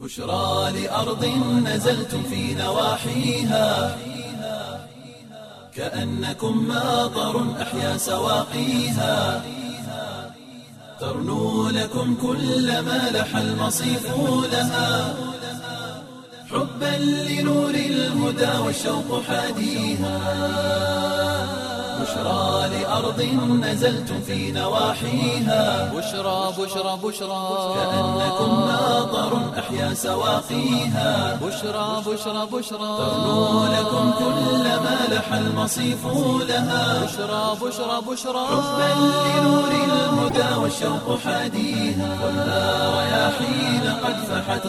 بشرى لأرض نزلتم في نواحيها كأنكم ماطر أحيا سواقيها ترنو لكم كل ما لح المصيف لها حبا لنور الهدى والشوق حاديها بشرى لأرض نزلتم في نواحيها بشرى بشرى بشرى كأنكم ماطر أحيا سواقيها بشرى بشرى بشرى ترنو لكم كل ما لح المصيف لها بشرى بشرى بشرى حبا لنور الهدى والشوق حاديها والنار رياحين قد فحت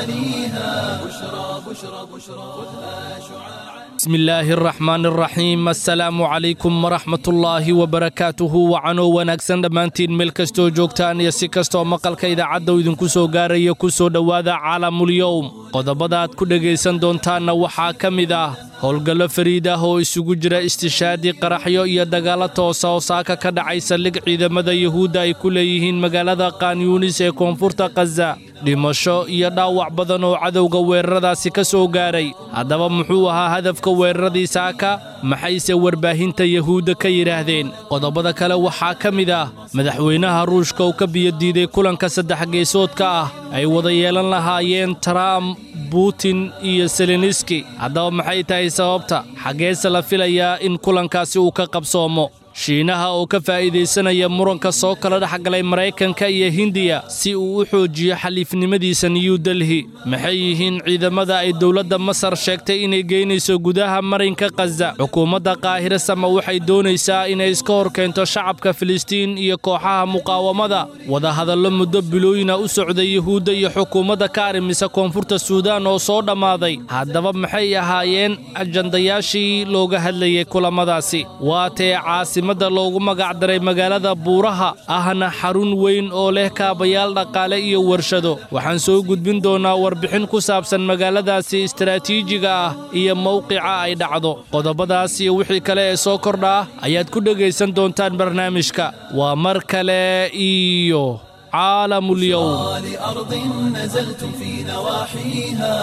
غواليها بشرى بشرى بشرى خذها شعاعا بسم illaahi araxmaan araxiim assalaamu calaykum waraxmatullaahi wabarakaatuhu wacanoo wanaagsan dhammaantiin meel kastoo joogtaan iyo si kastoo maqalka idaacadda idinku soo gaaraya ku soo dhowaada caalamulyowm qodobada aad ku dhegaysan doontaanna waxaa ka mid ah howlgallo fariid ah oo isugu jira istishaadii qaraxyo iyo dagaallo toosa oo saaka ka dhacay saldhig ciidamada yuhuudda ay ku leeyihiin magaalada kaanyuunis ee koonfurta khaza dhimasho iyo dhaawac badan oo cadowga weeraradaasi ka soo gaaray haddaba muxuu ahaa hadafka weeraradii saaka maxayse warbaahinta yuhuudda ka yidhaahdeen qodobada kale waxaa ka mid ah madaxweynaha ruushka uu ka biyodiiday kulanka saddex geesoodka ah ay wada yeelan lahaayeen trump butin iyo seleniski haddaba maxay tahay sababta xaggeese la filayaa in kulankaasi uu ka qabsoomo shiinaha oo ka faa'iidaysanaya muranka soo kala dhexgalay maraykanka iyo hindiya si uu u xoojiyo xaliifnimadiisa new delhi maxay yihiin ciidamada ay dowladda masar sheegtay inay geynayso gudaha marinka khaza xukuumadda qaahire sama waxay doonaysaa inay iska hor keento shacabka filistiin iyo kooxaha muqaawamada wadahadallo muddo bilooyina u socday yuhuudda iyo xukuumadda ka arrimisa koonfurta suudaan oo soo dhammaaday haddaba maxay ahaayeen ajandayaashii looga hadlayay kulamadaasi waatee caasi mada loogu magac daray magaalada buuraha ahna xarun weyn oo leh kaabayaal dhaqaale iyo warshado waxaan soo gudbin doonnaa warbixin ku saabsan magaaladaasi istaraatiijiga ah iyo mowqica ay dhacdo qodobadaas iyo wixii kale ee soo kordha ah ayaad ku dhegaysan doontaan barnaamijka waa mar kale iyo caalamulyowm لأرض نزلتم في نواحيها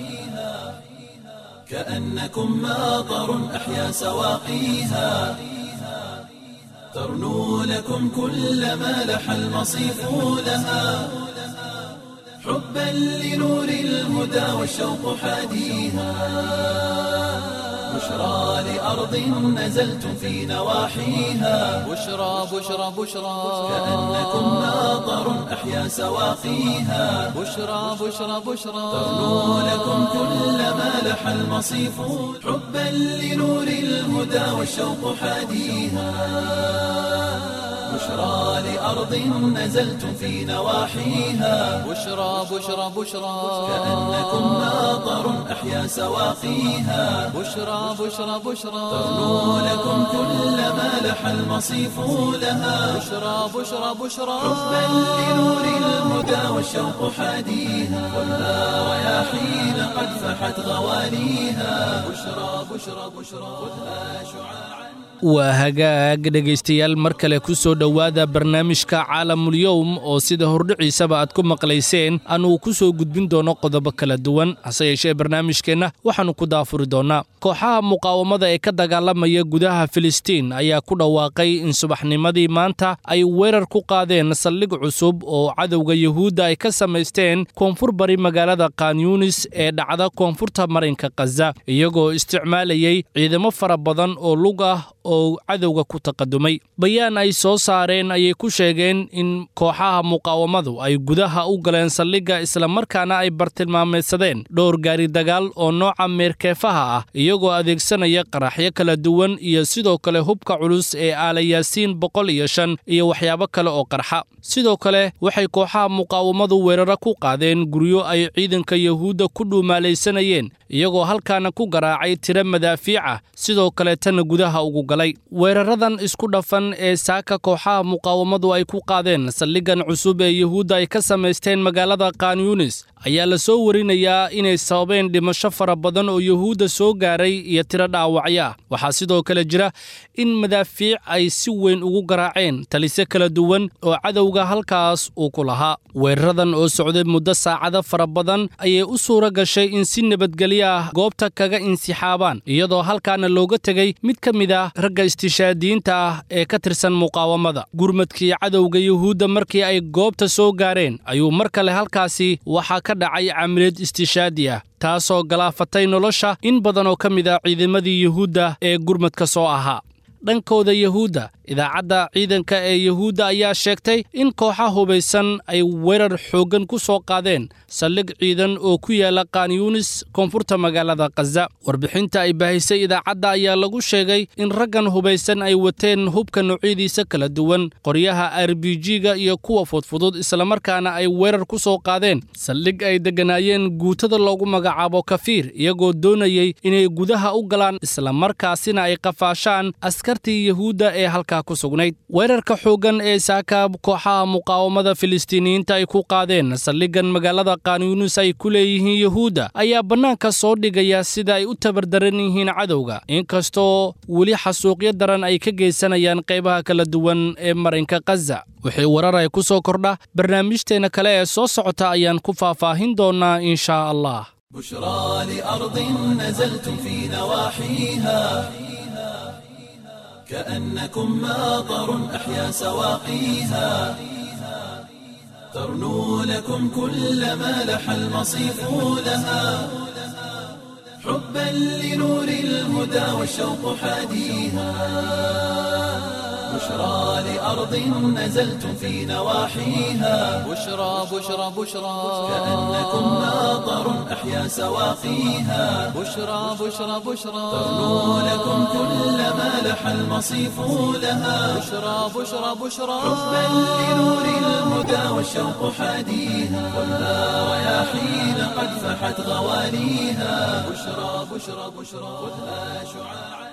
كأنكم ماطر أحيا سواقيها ترنو لكم كل ما لح المصيف لها حبا لنور الهدى والشوق حاديها بشرى لأرض نزلتم في نواحيها بشرى بشرى بشرى كأنكم ماطر أحيا سواقيها بشرى بشرى بشرى ترنو لكم كل ما لح المصيف حبا لنور الهدى والشوق حاديها بشرى لأرض نزلتم في نواحيها بشرى بشرى بشرى كأنكم ماطر أحيا سواقيها بشرى بشرى بشرى ترنو لكم كل ما لح المصيف لها بشرى بشرى بشرى حبا لنور الهدى والشوق حاديها والنار رياحين قد فحت غواليها بشرى بشرى بشرى خذها شعاعا waa hagaag dhegaystayaal mar kale ku soo dhowaada barnaamijka caalamulyowm oo sida hordhiciisaba aad ku maqlayseen aanuu ku soo gudbin doono qodobo kala duwan hase yeeshee barnaamijkeenna waxaannu ku daafuri doonnaa kooxaha muqaawamada ee ka dagaalamaya gudaha filistiin ayaa ku dhawaaqay in subaxnimadii maanta ay weerar ku qaadeen saldhig cusub oo cadowga yuhuudda ay ka samaysteen koonfur bari magaalada kanyunis ee dhacda koonfurta marinka khaza iyagoo isticmaalayay ciidamo fara badan oo lug ah oo cadowga ku taqadumay bayaan ay soo saareen ayay ku sheegeen in kooxaha muqaawamadu ay gudaha u galeen saldhigga islamarkaana ay bartilmaameedsadeen dhowr gaari dagaal oo nooca meerkeefaha ah iyagoo adeegsanaya qaraxyo kala duwan iyo sidoo kale hubka culus ee aalayaasiin boqol iyo shan iyo waxyaabo kale oo qarxa sidoo kale waxay kooxaha muqaawamadu weeraro ku qaadeen guryo ay ciidanka yuhuudda ku dhuumaalaysanayeen iyagoo halkaana ku garaacay tiro madaafiic ah sidoo kale tana gudaha ugu galay weeraradan isku dhafan ee saaka kooxaha muqaawamadu ay ku qaadeen saldhiggan cusub ee yuhuudda ay ka samaysteen magaalada kanyunis ayaa la soo warinayaa inay sababeen dhimasho fara badan oo yuhuudda soo gaaray iyo tiro dhaawacyo ah waxaa sidoo kale jira in madaafiic ay si weyn ugu garaaceen talisyo kala duwan oo cadowga halkaas uu ku lahaa weeraradan oo socday muddo saacado fara badan ayay u suura gashay in si nabadgelyo ah goobta kaga insixaabaan iyadoo halkaana looga tegey mid ka mid ah ragga istishaadiyiinta ah ee ka tirsan muqaawamada gurmadkii cadowga yuhuudda markii ay goobta soo gaareen ayuu mar kale halkaasi waxaa ka dhacay camiliyad istishaadi ah taasoo galaafatay nolosha in badan oo ka mid ah ciidamadii yuhuudda ee gurmadka soo ahaa dhankooda yuhuudda idaacadda ciidanka ee yuhuudda ayaa sheegtay in kooxa hubaysan ay weerar xooggan ku soo qaadeen saldhig ciidan oo ku yaala kaanyuunis koonfurta magaalada khaza warbixinta ay baahisay idaacadda ayaa lagu sheegay in raggan hubaysan ay wateen hubka noocyadiisa kala duwan qoryaha r b g-ga iyo kuwa fudfudud islamarkaana ay weerar ku soo qaadeen saldhig ay degganaayeen guutada loogu magacaabo kafiir iyagoo doonayey inay gudaha u galaan islamarkaasina ay qafaashaan askartii yuhuudda ee halka weerarka xooggan ee saaka kooxaha muqaawamada filistiiniyiinta ay ku qaadeen saldhigan magaalada kaanyuunis ay ku leeyihiin yuhuudda ayaa bannaanka soo dhigaya sida ay u tabardaran yihiin cadowga inkastoo weli xasuuqyo daran ay ka geysanayaan qaybaha kala duwan ee marinka khaza wixii warar ay ku soo kordha barnaamijteenna kale ee soo socota ayaan ku faahfaahin doonnaa inshaa allah بشرى لأرض نزلتم في نواحيها كأنكم ماطر أحيا سواقيها ترنو لكم كل ما لح المصيف لها حبا لنور الهدى والشوق حاديها بشرى لأرض نزلتم في نواحيها بشرى بشرى بشرى كأنكم ماطر أحيا سواقيها بشرى بشرى بشرى ترنو لكم كل ما لح المصيف لها بشرى بشرى بشرى حبا لنور الهدى والشوق حاديها ولا رياحين قد فحت غواليها بشرى بشرى بشرى خذها شعاعا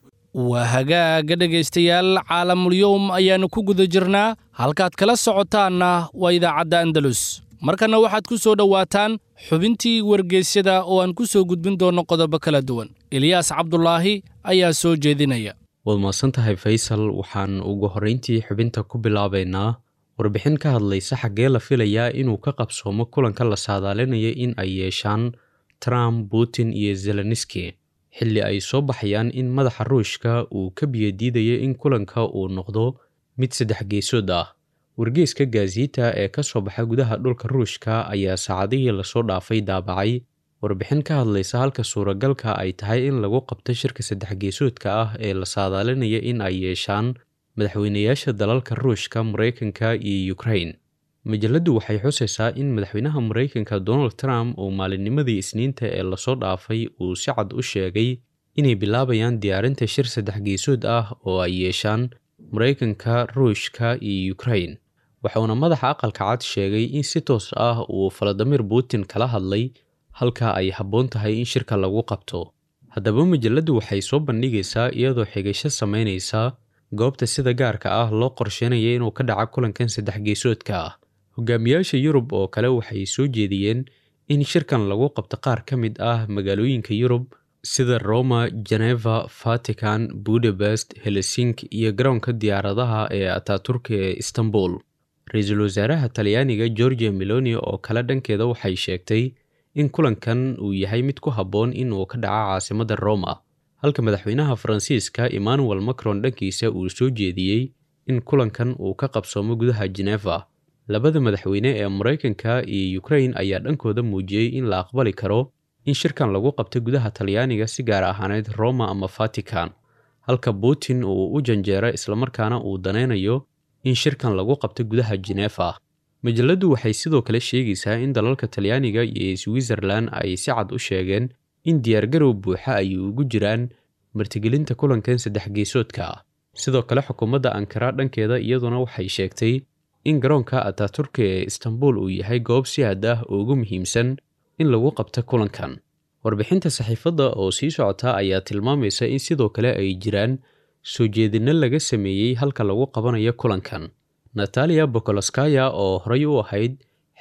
waa hagaaga dhegaystayaal caalamulyowm ayaannu ku guda jirnaa halkaad kala socotaanna waa idaacadda andalus markanna waxaad ku soo dhowaataan xubintii wargeysyada oo aan ku soo gudbin doonno qodobo kala duwan eliyaas cabdulaahi ayaa soo jeedinaya waad mahadsan tahay faysal waxaan ugu horrayntii xubinta ku bilaabaynaa warbixin ka hadlaysa xaggee la filayaa inuu ka qabsoomo kulanka la saadaalinaya in ay yeeshaan trump putin iyo zeleniski xilli ay soo baxayaan in madaxa ruushka uu ka biyadiidaya in kulanka uu noqdo mid saddex geesood ah wargeeska gaasiita ee ka soo baxa gudaha dhulka ruushka ayaa saacadihii lasoo dhaafay daabacay warbixin ka hadlaysa halka suuragalka ay tahay in lagu qabto shirka saddex geesoodka ah ee la saadaalinaya in ay yeeshaan madaxweynayaasha dalalka ruushka maraykanka iyo ukrain majalladdu waxay xusaysaa in madaxweynaha maraykanka donald trump uu maalinnimadii isniinta ee lasoo dhaafay uu si cad u sheegay inay bilaabayaan diyaarinta shir saddex geesood ah oo ay yeeshaan maraykanka ruushka iyo ukrain waxauna madaxa aqalka cad sheegay in si toos ah uu faladimir putin kala hadlay halka ay habboon tahay in shirka lagu qabto haddaba majalladdu waxay soo bandhigaysaa iyadoo xigasho samaynaysa goobta sida gaarka ah loo qorsheynaya inuu ka dhaca kulankan saddex geesoodka ah hogaamiyaasha yurub oo kale waxay soo jeediyeen in shirkan lagu qabto qaar ka mid ah magaalooyinka yurub sida roma geneva vatican budapest helsink iyo garoonka diyaaradaha ee ataturka ee istanbul ra-iisul wasaaraha talyaaniga georgia meloni oo kale dhankeeda waxay sheegtay in kulankan uu yahay mid ku habboon inuu ka dhaco caasimadda roma halka madaxweynaha faransiiska emmanuel macron dhankiisa uu soo jeediyey in kulankan uu ka qabsoomo gudaha geneva labada madaxweyne ee maraykanka iyo ukrain ayaa dhankooda muujiyey in la aqbali karo in shirkan lagu qabto gudaha talyaaniga si gaar ahaaneyd roma ama vatican halka putin uu u janjeero islamarkaana uu danaynayo in shirkan lagu qabto gudaha genefa majalladdu waxay sidoo kale sheegaysaa in dalalka talyaaniga iyo switzerlan ay si cad u sheegeen in diyaargarow buuxa ay ugu jiraan martigelinta kulankan saddex geesoodka ah sidoo kale xukuumadda ankara dhankeeda iyaduna waxay sheegtay in garoonka ataturka ee istanbul uu yahay goob si aad ah ugu muhiimsan in lagu qabto kulankan warbixinta saxiifadda oo sii socota ayaa tilmaamaysa in sidoo kale ay jiraan soo jeedinno laga sameeyey halka lagu qabanayo kulankan natalia bokoloskaya oo horey u ahayd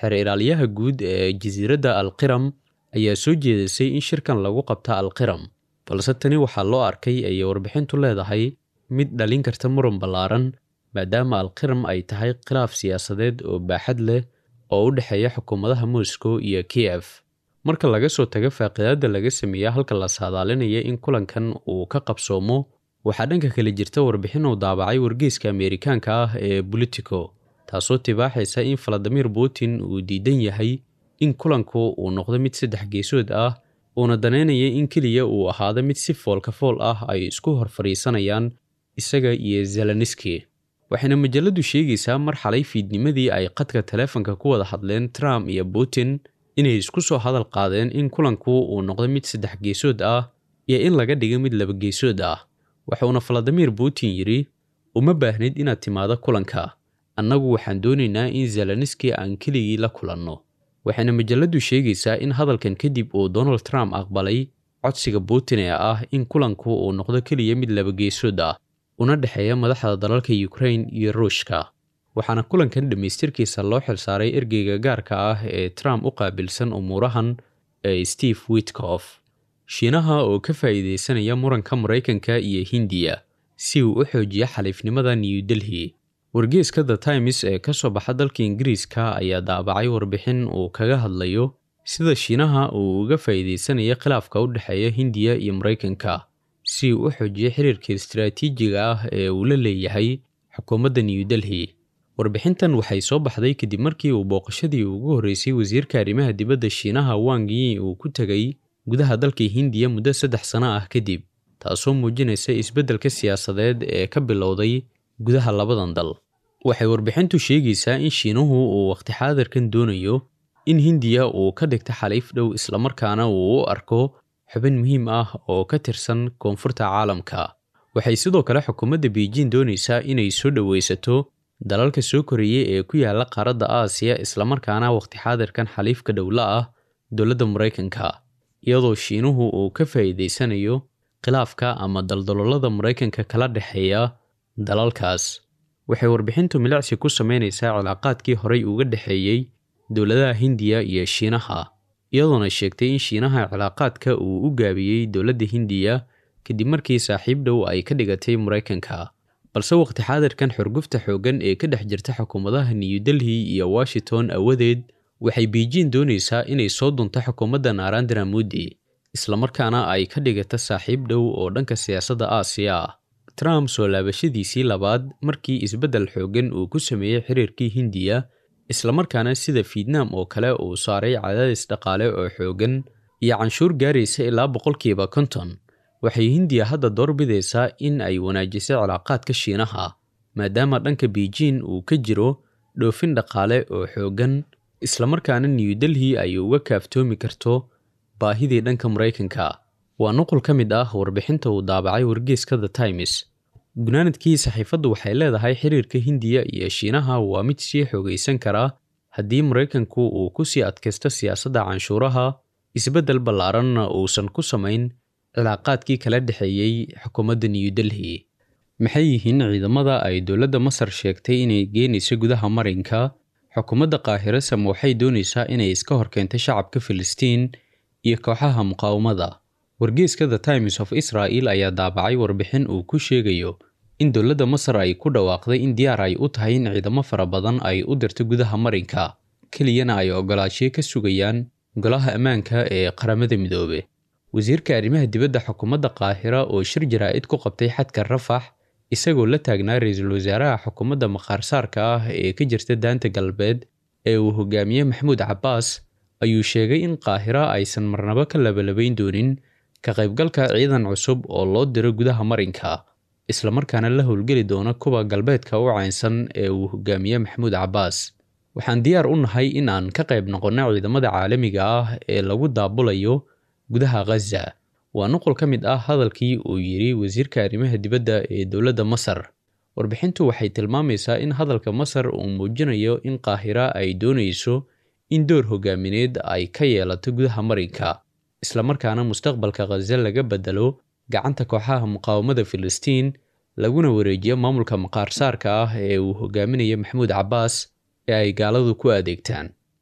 xeer ilaaliyaha guud ee jasiiradda alqiram ayaa soo jeedisay in shirkan lagu qabta alqiram balse tani waxaa loo arkay ayay warbixintu leedahay mid dhalin karta muran ballaaran maadaama alqiram ay tahay khilaaf siyaasadeed oo baaxad leh oo u dhexeeya xukuumadaha moscow iyo kiev marka laga soo tago faaqidaadda laga sameeya halka la saadaalinaya in kulankan uu ka qabsoomo waxaa dhanka kale jirta warbixin uu daabacay wargeyska ameerikaanka ah ee bolitico taasoo tibaaxaysa in valadimir putin uu diidan yahay in kulanku uu noqdo mid saddex geesood ah uuna danaynaya in keliya uu ahaado mid si foolka fool ah ay isku hor fadhiisanayaan isaga iyo zeleniski waxayna majaladu sheegaysaa mar xalay fiidnimadii ay qadka taleefanka ku wada hadleen trump iyo putin inay isku soo hadal qaadeen in kulanku uu noqdo mid saddex geesood ah iyo in laga dhigo mid laba geesood ah waxuuna valadimir putin yidhi uma baahnid inaad timaado kulanka annagu waxaan doonaynaa in zeleniski aan keligii la kulanno waxayna majaladu sheegaysaa in hadalkan kadib uu donald trump aqbalay codsiga putin ee ah in kulanku uu noqdo keliya mid laba geesood ah una dhexeeya madaxda dalalka ukrain iyo ruushka waxaana kulankan dhammaystirkiisa loo xilsaaray ergeyga gaarka ah ee trump u qaabilsan umuurahan ee steve witkof shiinaha oo ka faa'iidaysanaya muranka maraykanka iyo hindiya si uu u xoojiyo xaliifnimada new delhi wargeeska the times ee ka soo baxa dalka ingiriiska ayaa daabacay warbixin uu kaga hadlayo sida shiinaha uu uga faa'iidaysanayo khilaafka u dhexeeya hindiya iyo maraykanka si uu u xoojiyo xiriirka istaraatiijiga ah ee uu la leeyahay xukuumadda new delhi warbixintan waxay soo baxday kadib markii uu booqashadii ugu horreysay wasiirka arrimaha dibadda shiinaha wang yi uu ku tegay gudaha dalka hindiya muddo saddex sano ah kadib taasoo muujinaysa isbeddelka siyaasadeed ee ka bilowday gudaha labadan dal waxay warbixintu sheegaysaa in shiinuhu uu waqti xaadirkan doonayo in hindiya uu ka dhigto xaliif dhow islamarkaana uu u arko xubin muhiim ah oo ka tirsan koonfurta caalamka waxay sidoo kale xukuumadda beijing doonaysaa inay soo dhowaysato dalalka soo koreeyey ee ku yaala qaaradda aasiya islamarkaana waqti xaadirkan xaliifka dhowla ah dowladda maraykanka iyadoo shiinuhu uu ka faa'iidaysanayo khilaafka ama daldaloolada maraykanka kala dhexeeya dalalkaas waxay warbixintu milicsi ku samaynaysaa cilaaqaadkii horay uga dhexeeyey dowladaha hindiya iyo shiinaha iyadoona sheegtay in shiinaha cilaaqaadka uu u gaabiyey dowladda hindiya kadib markii saaxiib dhow ay ka dhigatay maraykanka balse waqti xaadirkan xorgufta xooggan ee ka dhex jirta xukuumadaha new delhi iyo washington awadeed waxay beijing doonaysaa inay soo dunto xukuumadda narandra modi islamarkaana ay ka dhigata saaxiib dhow oo dhanka siyaasadda aasiya ah trump soo laabashadiisii labaad markii isbeddel xooggan uu ku sameeyey xiriirkii hindiya islamarkaana sida fietnam oo kale uu saaray cadaadis dhaqaale oo xooggan iyo canshuur gaaraysa ilaa boqolkiiba konton waxay hindiya hadda doorbidaysaa in ay wanaajiso cilaaqaadka shiinaha maadaama dhanka beijing uu ka jiro dhoofin dhaqaale oo xooggan islamarkaana new delhi ay uga kaaftoomi karto baahidii dhanka maraykanka waa nuqul ka mid ah warbixinta uu daabacay wargeeska the times gunaanadkii saxiifaddu waxay leedahay xiriirka hindiya iyo shiinaha waa mid sii xoogaysan karaa haddii maraykanku uu ku sii adkaysto siyaasadda canshuuraha isbeddel ballaaranna uusan ku samayn cilaaqaadkii kala dhexeeyey xukuumadda new delhi maxay yihiin ciidamada ay dowladda masar sheegtay inay geenayso gudaha marinka xukuumadda qaahirasam waxay doonaysaa inay iska horkeento shacabka filistiin iyo kooxaha muqaawamada wargeeska the times of israel ayaa daabacay warbixin uu ku sheegayo in dowladda masar ay ku dhawaaqday in diyaar ay u tahay in ciidamo fara badan ay u dirto gudaha marinka keliyana ay ogolaashiyo ka sugayaan golaha ammaanka ee qaramada midoobe wasiirka arrimaha dibadda xukuumadda qaahira oo shir jaraa'id ku qabtay xadka rafax isagoo la taagnaa ra-iisul wasaaraha xukuumadda maqaarsaarka ah ee ka jirta daanta galbeed ee uu hogaamiye maxamuud cabbaas ayuu sheegay in qaahira aysan marnabo ka labalabayn doonin ka qaybgalka ciidan cusub oo loo diro gudaha marinka islamarkaana la howlgeli doona kuwa galbeedka u caynsan ee uu hogaamiye maxamuud cabbaas waxaan diyaar u nahay in aan ka qayb noqonno ciidamada caalamiga ah ee lagu daabulayo gudaha ghaza waa nuqul ka mid ah hadalkii uu yidhi wasiirka arrimaha dibadda ee dowladda masar warbixintu waxay tilmaamaysaa in hadalka masar uu muujinayo in qaahira ay doonayso in door hogaamineed ay ka yeelato gudaha marinka islamarkaana mustaqbalka khaza laga bedelo gacanta kooxaha muqaawamada filistiin laguna wareejiyo maamulka maqaarsaarka ah ee uu hogaaminayo maxamuud cabbaas ee ay gaaladu ku adeegtaan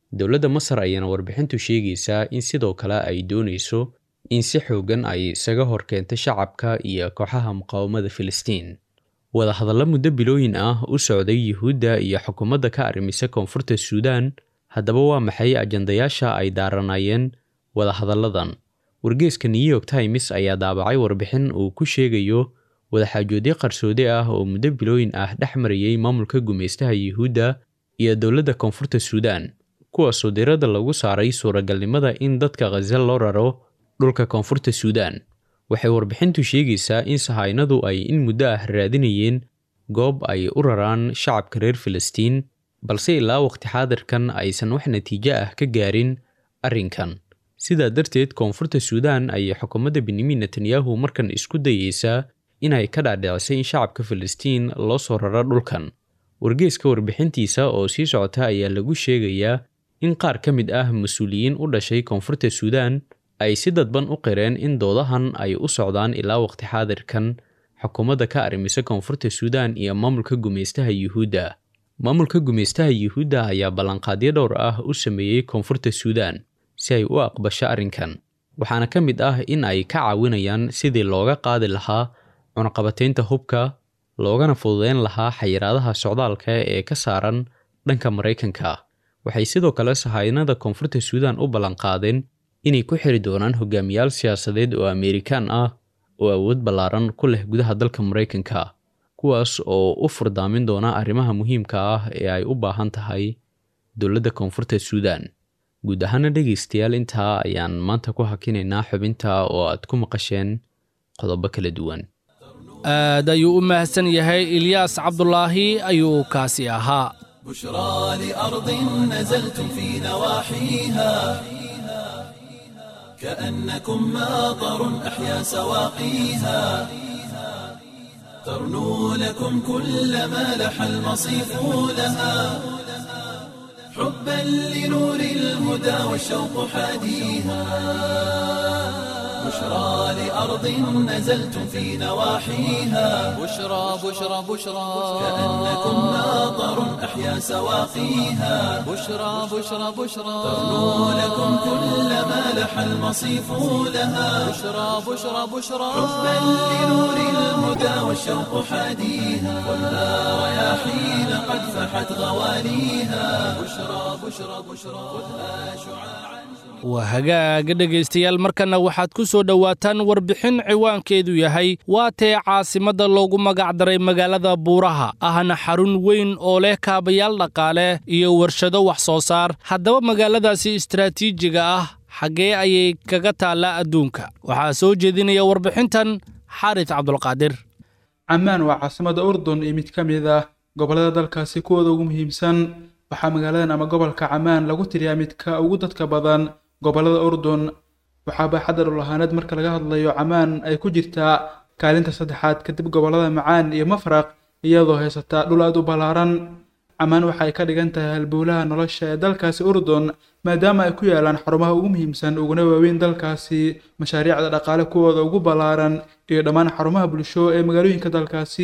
dowladda masar ayaana warbixintu sheegaysaa in sidoo kale ay doonayso in si xoogan ay isaga horkeento shacabka iyo kooxaha muqaawamada filistiin wadahadallo muddo bilooyin ah u socday yuhuudda iyo xukuumadda ka arrimisa koonfurta suudaan haddaba waa maxay ajandayaasha ay daaranayeen wadahadalladan wargeeska new york times ayaa daabacay warbixin uu ku sheegayo wadaxaajoodyo qarsoodi ah oo muddo bilooyin ah dhex marayay maamulka gumaystaha yuhuudda iyo dowladda koonfurta suudaan kuwaasoo diradda lagu saaray suuragalnimada in dadka khaza loo raro dhulka koonfurta suudaan waxay warbixintu sheegaysaa in sahaynadu ay in muddo ah raadinayeen goob ay u raraan shacabka reer filistiin balse ilaa waqti xaadirkan aysan wax natiijo ah ka gaarin arrinkan sidaa darteed koonfurta suudaan ayay xukuumadda benyamin netanyahu markan isku dayeysaa inay ka dhaadhicisay in shacabka filistiin loo soo raro dhulkan wargeeska warbixintiisa oo sii socota ayaa lagu sheegayaa in qaar ka mid ah mas-uuliyiin u dhashay koonfurta suudaan ay si dadban u qireen in doodahan ay u socdaan ilaa waqti xaadirkan xukuumadda ka arrimisa koonfurta suudaan iyo maamulka gumaystaha yuhuudda maamulka gumaystaha yuhuudda ayaa ballanqaadyo dhowr ah u sameeyey koonfurta suudaan si ay u aqbasho arrinkan waxaana ka mid ah in ay ka caawinayaan sidii looga qaadi lahaa cunaqabataynta hubka loogana fududeyn lahaa xayiraadaha socdaalka ee ka saaran dhanka maraykanka waxay sidoo kale sahaynada koonfurta suudaan u ballanqaadeen inay ku xiri doonaan hogaamiyaal siyaasadeed oo ameerikaan ah oo awood ballaaran ku leh gudaha dalka maraykanka kuwaas oo u furdaamin doona arrimaha muhiimka ah ee ay u baahan tahay dowladda koonfurta suudaan guud ahaana dhegaystayaal intaa ayaan maanta ku hakinaynaa xubinta oo aad ku maqasheen qodobo kala duwan aad ayuu u mahadsan yahay ilyaas cabdulaahi ayuu kaasi ahaa بشرى لأرض نزلتم في نواحيها كأنكم ماطر أحيا سواقيها ترنو لكم كل ما لح المصيف لها حبا لنور الهدى والشوق حاديها بشرى لأرض نزلتم في نواحيها بشرى بشرى بشرى كأنكم ماطر أحيا سواقيها بشرى بشرى بشرى ترنو لكم كل ما لح المصيف لها بشرى بشرى بشرى حبا لنور الهدى والشوق حاديها والنار رياحين قد فحت غواليها بشرى بشرى بشرى خذها شعاعا waa hagaaga dhegaystayaal markanna waxaad ku soo dhowaataan warbixin ciwaankeedu yahay waa tee caasimadda loogu magacdaray magaalada buuraha ahna xarun weyn oo leh kaabayaal dhaqaale iyo warshado wax soo saar haddaba magaaladaasi istaraatiijiga ah xaggee ayay kaga taallaa adduunka waxaa soo jeedinaya warbixintan xaaris cabdulqaadir camaan waa caasimada urdun iyo mid ka mid ah gobollada dalkaasi kuwooda ugu muhiimsan waxaa magaaladan ama gobolka camaan lagu tiriyaa midka ugu dadka badan gobollada urdun waxaa baaxadda dhul ahaaneed marka laga hadlayo camaan ay ku jirtaa kaalinta saddexaad kadib gobollada macaan iyo mafraq iyadoo haysata dhul aad u ballaaran camaan waxay ka dhigan tahay halbowlaha nolosha ee dalkaasi urdun maadaama ay ku yaalaan xarumaha ugu muhiimsan uguna waaweyn dalkaasi mashaariicda dhaqaale kuwooda ugu ballaaran iyo dhammaan xarumaha bulsho ee magaalooyinka dalkaasi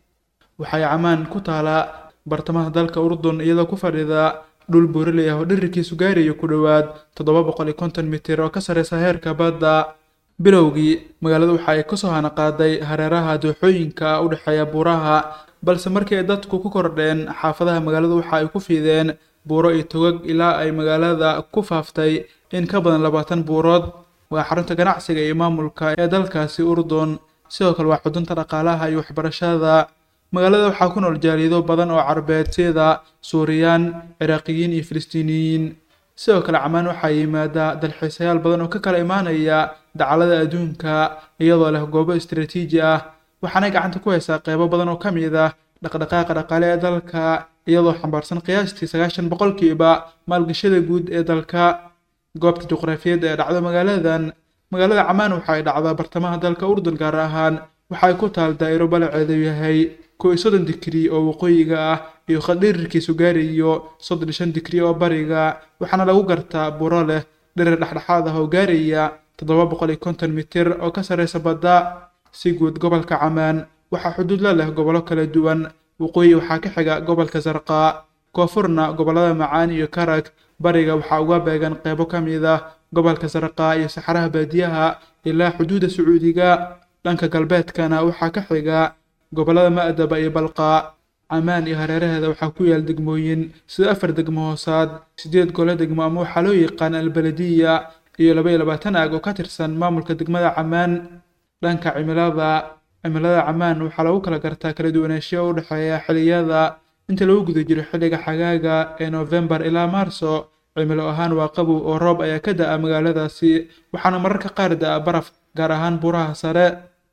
waxay camaan ku taalaa bartamaha dalka urdun iyadoo ku fadhida dhul buuraley ah oo dhirirkiisu gaarayo ku dhowaad toddoba boqol iyo konton mitir oo ka sarreysa heerka badda bilowgii magaaladu waxa ay kasoo hanaqaaday hareeraha dooxooyinka u dhexeeya buuraha balse markii ay dadku ku kordheen xaafadaha magaaladu waxa ay ku fiideen buuro iyo togag ilaa ay magaalada ku faaftay in ka badan labaatan buurood waa xarunta ganacsiga iyo maamulka ee dalkaasi urdun sidoo kale waa xudunta dhaqaalaha iyo waxbarashada magaalada waxaa ku nool jaalido badan oo carbeed sida suuriyaan ciraaqiyiin iyo filistiiniyiin sidoo kale camaan waxaa yimaada dalxiisayaal badan oo ka kala imaanaya dacalada adduunka iyadoo leh goobo istaraatiiji ah waxaanay gacanta ku haysaa qeybo badan oo ka mid ah dhaqdhaqaaqa dhaqaale ee dalka iyadoo xambaarsan qiyaastii sagaashan boqolkiiba maalgashada guud ee dalka goobta juqraafiyeed ee dhacdo magaaladan magaalada camaan waxa ay dhacdaa bartamaha dalka urdun gaar ahaan waxay ku taal daa'iro balaceedu yahay kow iyo soddon digrii oo waqooyiga ah iyo khadhirirkiisu gaarayo soddon iyo shan digrii oo bariga waxaana lagu gartaa buro leh dhirir dhexdhexaad ah oo gaaraya toddoba boqol iyo konton mitir oo ka sarreysa badda si guud gobolka camaan waxaa xuduud la leh gobollo kala duwan waqooyi waxaa ka xiga gobolka sarqaa koonfurna gobollada macaan iyo karag bariga waxaa uga beegan qeybo ka mid ah gobolka sarqaa iyo saxaraha baadiyaha ilaa xuduudda sacuudiga dhanka galbeedkana waxaa ka xiga gobollada ma'daba iyo balqa camaan iyo hareeraheeda waxaa ku yaal degmooyin sida afar degmo hoosaad siddeed gole degmo ama waxaa loo yaqaan albaladiya iyo laba iyo labaatan aag oo ka tirsan maamulka degmada camaan dhanka cimilada cimilada camaan waxaa lagu kala gartaa kala duwanaanshiyo u dhexeeya xilliyada inta lagu guda jiro xilliga xagaaga ee noofembar ilaa maarso cimilo ahaan waa qabow oo roob ayaa ka da'a magaaladaasi waxaana mararka qaar da'a baraf gaar ahaan buraha sare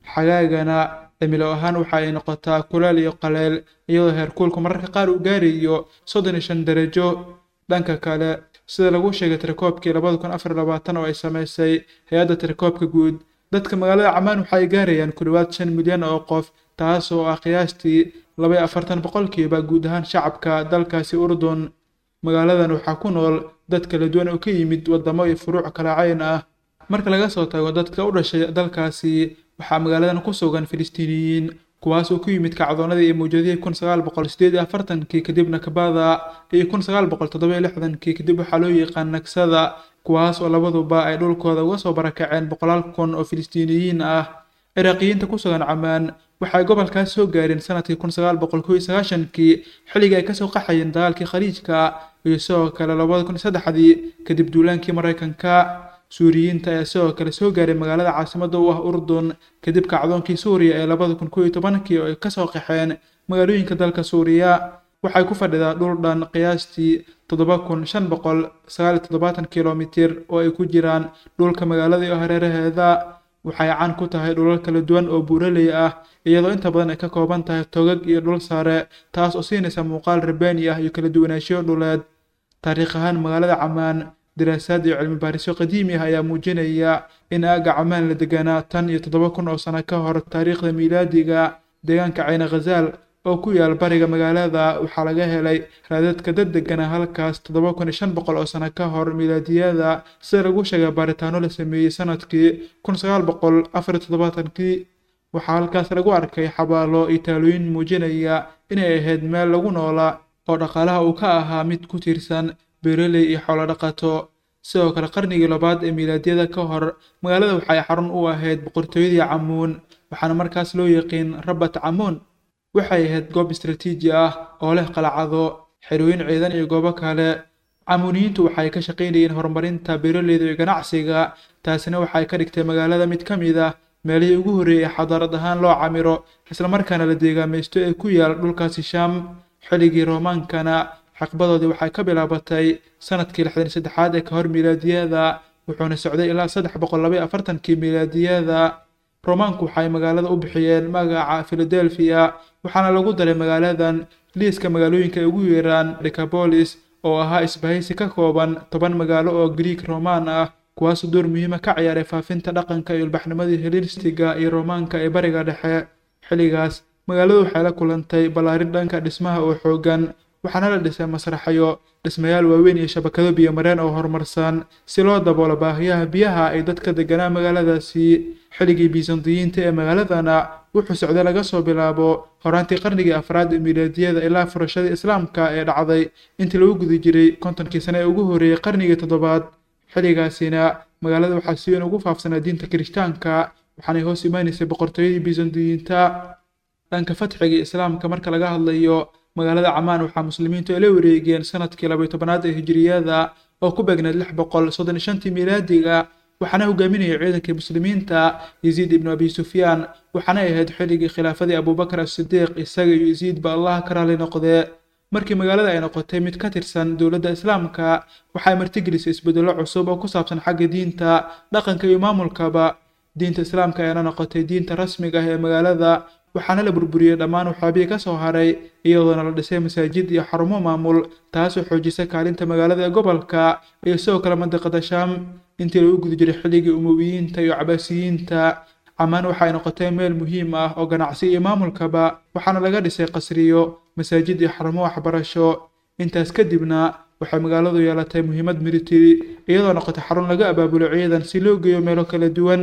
xagaagana cimilo ahaan waxa ay noqotaa kuleel iyo qaleel iyadoo heerkuulku mararka qaar uu gaarayo soddon iyo shan darajo dhanka kale sida lagu sheegay tirakoobkii labada kun afar labaatan oo ay samaysay hay-adda tirakoobka guud dadka magaalada camaan waxa ay gaarayaan ku dhowaad shan milyan oo qof taas oo ah qiyaastii laba iyo afartan boqolkiiba guud ahaan shacabka dalkaasi urdun magaaladan waxaa ku nool dad kala duwan oo ka yimid waddamo iyo furuuc kala cayn ah marka laga soo tago dadka u dhashay dalkaasi waxaa magaaladan ku sugan filistiiniyiin kuwaas oo ku yimid kacdoonadii iyo mawjadihii kun sagaal boqol sideed iyo afartankii kadib nakbada iyo kun sagaal boqol toddoba iyo lixdankii kadib waxaa loo yaqaan nagsada kuwaas oo labaduba ay dhulkooda uga soo barakaceen boqolaal kun oo filistiiniyiin ah ciraaqiyiinta ku sugan camaan waxay gobolkaas soo gaareen sanadkii kun sagaal boqol kow iyo sagaashankii xilligii ay kasoo qaxayeen dagaalkii khaliijka iyo sidoo kale labada kun iyo saddexdii kadib duulaankii maraykanka suuriyiinta ayaa sidoo kale soo gaaray magaalada caasimada u ah urdun kadib kacdoonkii suuriya ee labada kun kow iyo tobankii oo ay kasoo qaxeen magaalooyinka dalka suuriya waxay ku fadhidaa dhul dhan qiyaastii toddoba kun shan boqol sagaal iyo toddobaatan kilomitir oo ay ku jiraan dhulka magaalada iyo hareeraheeda waxay caan ku tahay dhulal kala duwan oo buuraley ah iyadoo inta badan ay ka kooban tahay togag iyo dhul sare taas oo siinaysa muuqaal rabaani ah iyo kala duwanaanshiyo dhuleed taariikh ahaan magaalada camaan daraasaad iyo cilmi baarisyo qadiimi ah ayaa muujinaya in aagga camaan la deganaa tan iyo toddoba kun oo sano ka hor taariikhda miilaadiga deegaanka cayna khazaal oo ku yaal bariga magaalada waxaa laga helay raadadka dad degana halkaas toddoba kun iyo shan boqol oo sano ka hor miilaadiyada sida lagu sheegay baaritaano la sameeyey sanadkii kun sagaal boqol afar iyo toddobaatankii waxaa halkaas lagu arkay xabaalo iyo taalooyin muujinaya inay ahayd meel lagu noolaa oo dhaqaalaha uu ka ahaa mid ku tiirsan beeraley iyo xoolo dhaqato sidoo kale qarnigii labaad ee miilaadiyada ka hor magaalada waxay xarun u ahayd boqortooyadii camuun waxaana markaas loo yaqiin rabat camuun waxay ahayd goob istaraatiiji ah oo leh qalacado xerooyin ciidan iyo goobo kale camuuniyiintu waxay ka shaqaynayeen horumarinta beeraleyda iyo ganacsiga taasina waxay ka dhigtay magaalada mid ka mid ah meelihii ugu horreeyay ee xadaarad ahaan loo camiro islamarkaana la deegaamaysto ee ku yaal dhulkaasi shaam xilligii roomaankana xaqbadoodii waxay ka bilaabatay sanadkii lixdan saddexaad ee ka hor miilaadiyada wuxuuna socday ilaa saddex boqol laba iyo afartankii miilaadiyada roomaanku waxay magaalada u bixiyeen magaca philadelphia waxaana lagu daray magaaladan liiska magaalooyinka ay ugu yeeraan decapolis oo ahaa isbahaysi ka kooban toban magaalo oo greek romaan ah kuwaasoo door muhiima ka ciyaaray faafinta dhaqanka iyo ilbaxnimadii helistiga iyo roomaanka ee bariga dhexe xilligaas magaaladu waxay la kulantay ballaarin dhanka dhismaha oo xooggan waxaana la dhisay masraxyo dhismayaal waaweyn iyo shabakado biyomareen oo horumarsan si loo daboolo baahiyaha biyaha ay dadka deganaa magaaladaasi xilligii bisantiyiinta ee magaaladana wuxuu socday laga soo bilaabo horaantii qarnigii afraad ee miilaadiyada ilaa furashadii islaamka ee dhacday intii lagu guda jiray kontonkii sane ee ugu horreeyey qarnigii toddobaad xilligaasina magaalada waxaa si weyn ugu faafsanaa diinta kirishtaanka waxaanay hoos imaanaysay boqortooyadii bisantiyiinta dhanka fatxiga islaamka marka laga hadlayo magaalada camaan waxaa muslimiintu ay la wareegeen sanadkii labaiyo tobanaad ee hijiriyada oo ku beegneed lix boqol soddon iyo shantii miilaadiga waxaana hogaaminayay ciidankii muslimiinta yaziid ibnu abi sufyaan waxaana ahayd xilligii khilaafadii abubakar asidiiq isaga iyo yaziid ba allah ka raali noqdee markii magaalada ay noqotay mid ka tirsan dowladda islaamka waxay martigelisay isbedello cusub oo ku saabsan xagga diinta dhaqanka iyo maamulkaba diinta islaamka ayaana noqotay diinta rasmiga ah ee magaalada waxaana la burburiyey dhammaan waxaabihii ka soo haray iyadoona la dhisay masaajid iyo xarumo maamul taasoo xoojisay kaalinta magaalada ee gobolka iyo sidoo kale mandiqada shaam intii lagu guda jiray xilligii umuwiyiinta iyo cabaasiyiinta camaan waxay noqotay meel muhiim ah oo ganacsi iyo maamulkaba waxaana laga dhisay qasriyo masaajid iyo xarumo waxbarasho intaas kadibna waxay magaaladu yeelatay muhiimad militari iyadoo noqotay xarun laga abaabulo ciidan si loo geeyo meelo kala duwan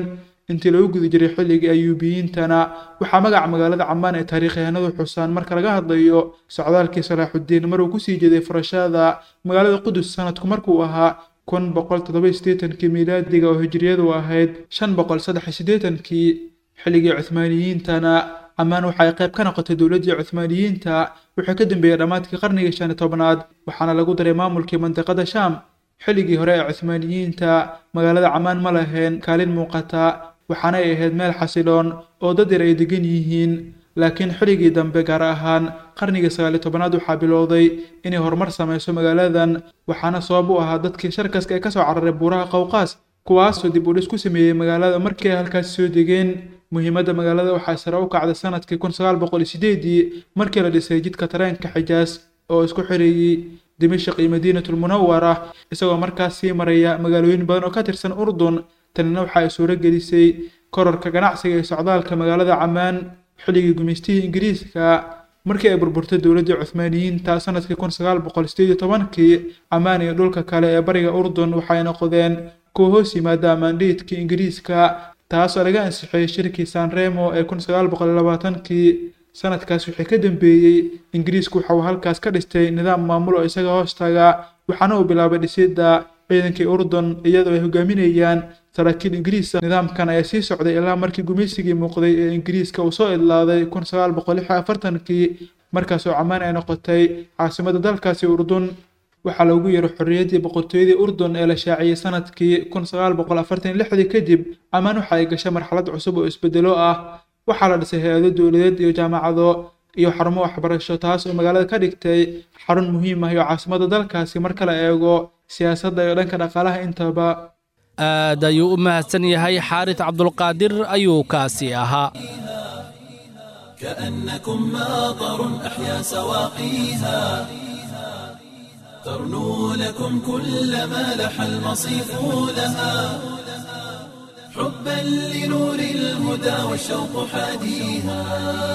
intii lagu guda jiray xilligii ayuubiyiintana waxaa magaca magaalada camaan ee taariikyahanadu xusaan marka laga hadlayo socdaalkii salaaxudiin maruu kusii jeeday furashada magaalada qudus sanadku markuu ahaa kun boqol toddoba siddeetankii miilaadiga oo hijriyadu ahayd shan boqol saddex siddeetankii xilligii cuhmaaniyiintana camaan waxa ay qayb ka noqotay dowladdii cuhmaaniyiinta wuxuu ka dambeeyey dhammaadkii qarnigii shan iyo tobnaad waxaana lagu daray maamulkii mandiqada shaam xilligii hore ee cuhmaaniyiinta magaalada camaan ma lahayn kaalin muuqata waxaana ay ahayd meel xasiloon oo dad yar ay degan yihiin laakiin xilligii dambe gaar ahaan qarnigii sagaaliyo tobanaad waxaa bilowday inay horumar samayso magaaladan waxaana sabab u ahaa dadkii sharkaska ee kasoo cararay buuraha qowqaas kuwaasoo dib u dhis ku sameeyey magaalada markii ay halkaasi soo degeen muhiimadda magaalada waxaa sare u kacday sanadkii kun sagaal boqol iyo sideedii markii la dhisay jidka tareenka xijaas oo isku xireeyey dimashq iyo madiinatul munawara isagoo markaas sii maraya magaalooyin badan oo ka tirsan urdun tanina waxa ay suuro gelisay kororka ganacsiga ee socdaalka magaalada camaan xilligii gumaystihii ingiriiska markii ay burburtay dowladdii cuhmaaniyiinta sanadkii kun sagaal boqol sideed iyo tobankii camaan iyo dhulka kale ee bariga urdun waxay noqdeen kuwa hoos yimaada amaandhiidkii ingiriiska taasoo laga ansixiyey shirkii sanremo ee kun sagaal boqol iyo labaatankii sanadkaas wixii ka dambeeyey ingiriisku waxa uu halkaas ka dhistay nidaam maamul oo isaga hoostaga waxaana uu bilaabay dhisidda ciidankii urdun iyadoo ay hogaaminayaan saraakiil ingiriisa nidaamkan ayaa sii socday ilaa markii gumaysigii muuqday ee ingiriiska uu soo idlaaday kun sagaal boqol lix iyo afartankii markaasoo camaan ay noqotay caasimadda dalkaasi urdun waxaa loogu yeero xorriyaddii boqortooyadii urdun ee la shaaciyey sanadkii kun sagaal boqol afartan iyo lixdii kadib camaan waxa ay gashay marxalad cusub oo isbedelo ah waxaa la dhisay hay-ado dowladeed iyo jaamacado iyo xarumo waxbarasho taas oo magaalada ka dhigtay xarun muhiim ah iyo caasimadda dalkaasi marka la eego siyaasadda iyo dhanka dhaqaalaha intaba aad ayuu u mahadsan yahay xaaris cabdulqaadir ayuu kaasi ahaa كأنكم ماطر أحيا سواقيها ترنو لكم كل ما لح المصيف لها حبا لنور الهدى والشوق حاديها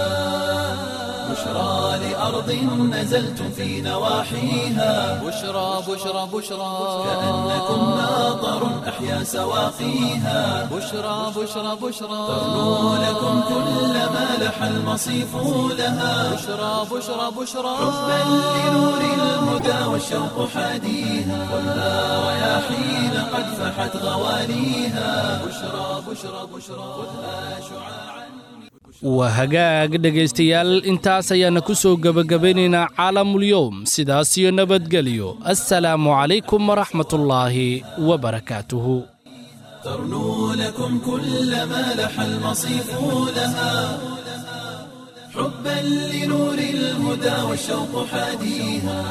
بشرى لأرض نزلتم في نواحيها بشرى بشرى بشرى كأنكم ماطر أحيا سواقيها بشرى بشرى بشرى ترنو لكم كل ما لح المصيف لها بشرى بشرى بشرى حبا لنور الهدى والشوق حاديها ولا رياحين قد فحت غواليها بشرى بشرى بشرى خذها شعاعا waa hagaag dhegaystayaal intaas ayaana ku soo gebagabaynaynaa caalamulyoom sidaas iyo nabadgelyo assalaamu calaykum waraxmatullaahi wabarakaatuhu ترنو لكم كل ما لح المصيف لها حبا لنور الهدى والشوق حاديها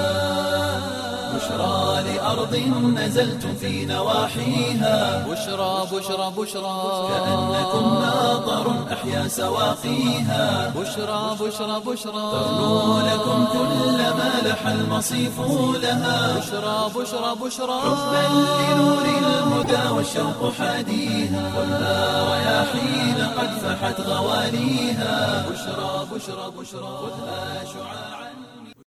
بشرى لأرض نزلتم في نواحيها بشرى بشرى بشرى كأنكم ماطر أحيا سواقيها بشرى بشرى بشرى ترنو لكم كل ما لح المصيف لها بشرى بشرى بشرى حبا لنور الهدى والشوق حاديها ولا رياحين قد فحت غواليها بشرى بشرى بشرى خذها شعاعا